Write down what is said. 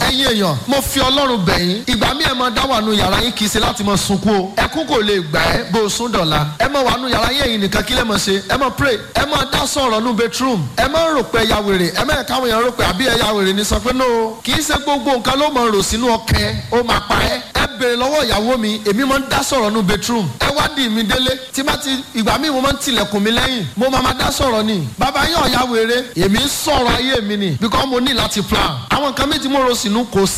ẹ̀yin èèyàn mo fi ọlọ́run bẹ̀ yín ìgbà mi ẹ̀ máa dá wà nù yàrá yín kì í ṣe láti máa sunkún o ẹkún kò lè gbà ẹ́ bó o sún dọ̀la ẹ máa wà nù yàrá yín ẹ̀yin nìkan kí lẹ́ máa ṣe ẹ máa pray ẹ máa dá sọ̀rọ̀ nù bedroom ẹ máa rò pé ẹ̀yà wèrè ẹ máa káwọn èèyàn rò pé àbí ẹ̀yà wèrè ni sọ pé no kì í ṣe gbogbo nǹkan ló máa rò sínú ọkẹ ó máa pa ẹ́ ẹ béèrè lọ́wọ́ ìyàwó mi èmi máa ń dá sọ̀rọ̀ nù bedroom ẹ wá dì mí délé tí bá ti ìgbà míì mo máa ń tilẹ̀kùn mi lẹ́yìn mo máa máa dá sọ̀rọ̀ ni bàbá yín ọ̀yà wèrè èmi ń sọ̀rọ̀ ayé mi ni because mo ní láti plan àwọn nǹkan méjì mo rò sínú kò sí